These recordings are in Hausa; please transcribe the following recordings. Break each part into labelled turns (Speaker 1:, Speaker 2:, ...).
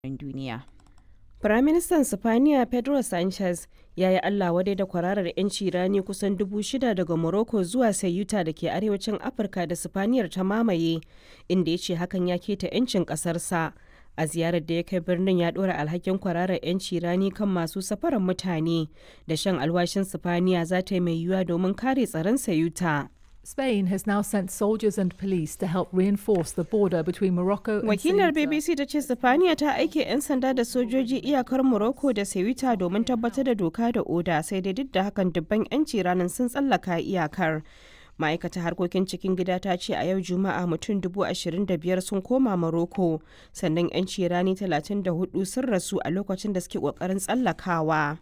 Speaker 1: duniya.
Speaker 2: Firaministan Sipaniya Pedro Sanchez ya yi Allah wadai da kwararar 'yanci rani kusan dubu shida daga Morocco zuwa Ceuta da ke arewacin Afirka da Sifaniyar ta mamaye, inda ya ce hakan ya keta 'yancin ƙasarsa. A ziyarar da ya kai birnin ya ɗora alhakin kwararar 'yanci rani kan masu safarar mutane da shan alwashin Sipaniya za ta yi mai yiwuwa domin kare tsaron Ceuta.
Speaker 3: Spain has now sent soldiers and police to help reinforce the border between Morocco and
Speaker 2: Wakilar
Speaker 3: Ceuta.
Speaker 2: BBC ta ce Sifaniya ta aike 'yan sanda da sojoji iyakar Morocco da Ceuta domin tabbatar da doka da oda sai dai duk da hakan dubban 'yanci ranar sun tsallaka iyakar. ma'aikatar harkokin cikin gida ta ce a yau juma'a mutum dubu ashirin da biyar sun koma Morocco sannan 'yanci rani talatin da hudu sun rasu a lokacin da suke kokarin tsallakawa.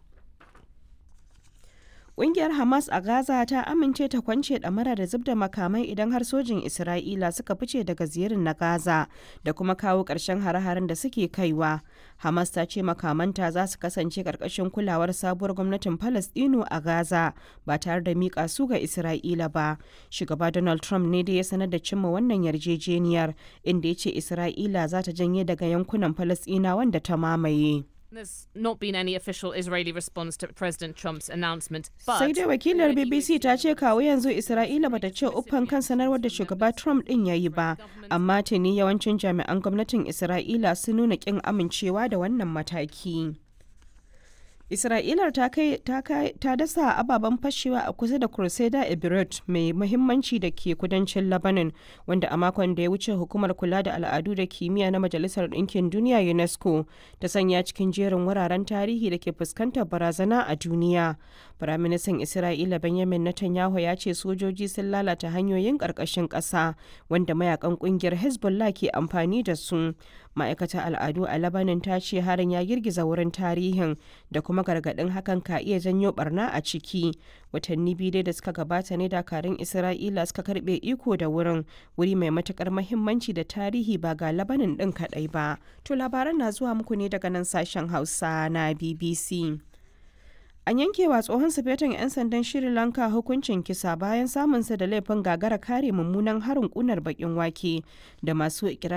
Speaker 2: Ƙungiyar Hamas a Gaza ta amince ta kwance ɗamara da zub da makamai idan har sojin Isra'ila suka fice daga ziyarin na Gaza da kuma kawo ƙarshen hare-haren da suke kaiwa. Hamas ta ce makamanta za su kasance ƙarƙashin kulawar sabuwar gwamnatin Falasɗinu a Gaza ba tare da miƙa su ga Isra'ila ba. Shugaba Donald Trump ne da ya sanar da cimma wannan yarjejeniyar inda ya ce Isra'ila za ta janye daga yankunan Falasɗina wanda ta mamaye.
Speaker 4: There's not been any official Israeli response to President Trump's announcement, but
Speaker 2: sai dai wakilar bbc ta ce kawo yanzu isra'ila bata ce uffan kan sanarwar da shugaba trump din ya yi ba amma tuni yawancin jami'an gwamnatin isra'ila sun nuna kin amincewa da wannan mataki Isra'ilar ta kai ta kai ta dasa ababen fashewa a kusa da Crusader Ebirut mai muhimmanci da ke kudancin Lebanon wanda a makon da ya wuce hukumar kula da al'adu da kimiyya na Majalisar Ɗinkin Duniya UNESCO ta sanya cikin jerin wuraren tarihi da ke fuskantar barazana a duniya. Firaministan Isra'ila Benjamin Netanyahu ya ce sojoji sun lalata hanyoyin ƙarƙashin ƙasa wanda mayakan ƙungiyar Hezbollah ke amfani da su. Ma'aikatar al'adu a Lebanon ta ce harin ya girgiza wurin tarihin da kuma gargaɗin hakan ka iya janyo barna a ciki. Watanni biyu dai da suka gabata ne dakarun Isra'ila suka karɓe iko da wurin wuri mai matukar mahimmanci da tarihi ba ga Lebanon ɗin kaɗai ba. To labaran na zuwa muku ne daga nan sashen Hausa na BBC. An yankewa tsohon sufetin 'yan sandan Sri Lanka hukuncin kisa bayan samunsa da laifin gagara kare mummunan harin kunar bakin wake da masu ikirarin